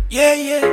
Yeah, yeah.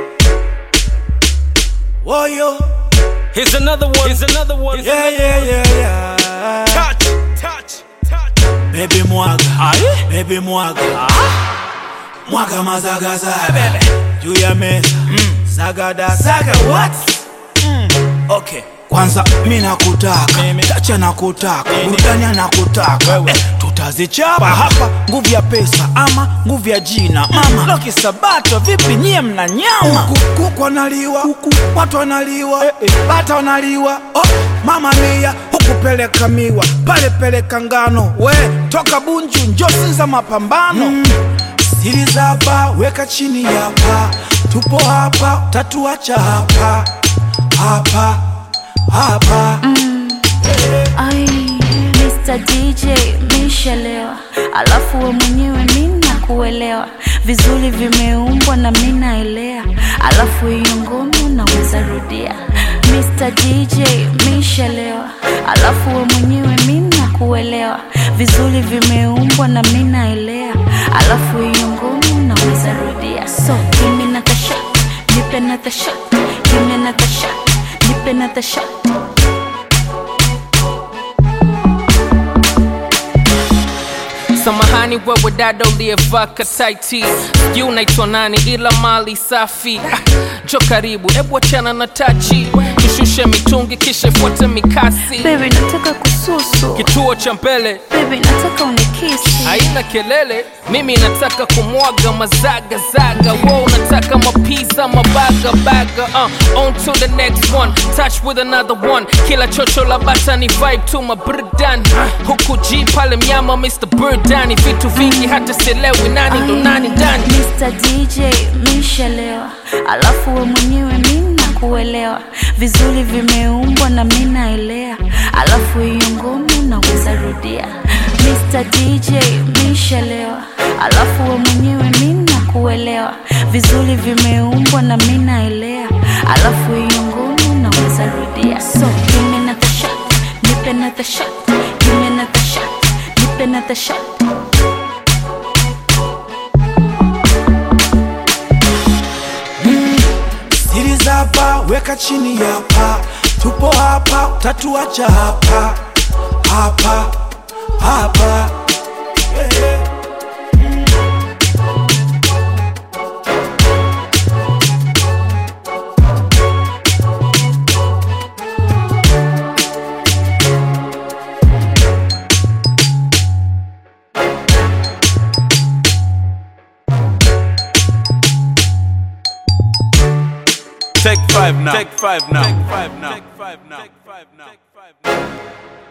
Whoa, yo. Here's another one. Here's another one. Yeah, yeah, yeah, yeah. Touch, touch, touch. Baby mwaga, Aye. baby mwaga. Mwaga mazaga zaga. Juu ya meza. Sagada saga what? Okay. Kwanza mi nakutaka, Mimi. tacha nakutaka, Nini? burudani nakutaka Wewe. eh, tutazichapa hapa, nguvu ya pesa ama nguvu ya jina mama. Loki Sabato, vipi nyie mna nyama? Kuku, kuku wanaliwa, kuku, watu wanaliwa, eh, eh, bata wanaliwa, oh, mama mia huku peleka miwa, pale peleka ngano, we toka Bunju njo Sinza mapambano mm. Siri za hapa weka chini hapa, tupo hapa, tatuacha hapa hapa hapa Ai, Mr. DJ mishalewa, alafu we mwenyewe mina kuelewa vizuri, vimeumbwa na mina elea, alafu hiyo ngoma naweza rudia. Mr. DJ mishalewa, alafu we mwenyewe mina kuelewa vizuri, vimeumbwa na mina elea, alafu hiyo ngoma naweza rudia. So give me another shot, nipe another shot, give me another shot, nipe another shot. Samahani wewe dada uliyevaa kataiti, sijui unaitwa nani, ila mali safi. Ah, Jo karibu, ebu achana na tachi, tushushe mitungi kisha ifuate mikasi. Baby nataka kususu Kituo cha mbele Baby nataka unikisi haina kelele, mimi nataka kumwaga mazaga zaga, wo unataka mapiza mabaga baga. Uh, on to the next one, touch with another one. Kila chocho la bata ni vibe tu maburudani, huku G pale mnyama Mr. Burdani, vitu vingi hata sielewi nani ndo nani ndani. Mr. DJ mishalewa Alafu we mwenyewe mina kuelewa Vizuri vimeumbwa na mina elea Alafu hiyo ngoma naweza rudia Mr. DJ mishalewa Alafu we mwenyewe mina kuelewa Vizuri vimeumbwa na mina elea Alafu hiyo ngoma naweza rudia So give me another shot Nipe another shot Give me another shot Nipe another shot siri za hapa weka chini hapa, tupo hapa, tatuacha hapa hapa hapa Eh. Take five now. Take five now. Take five now. Take five now. Take five now.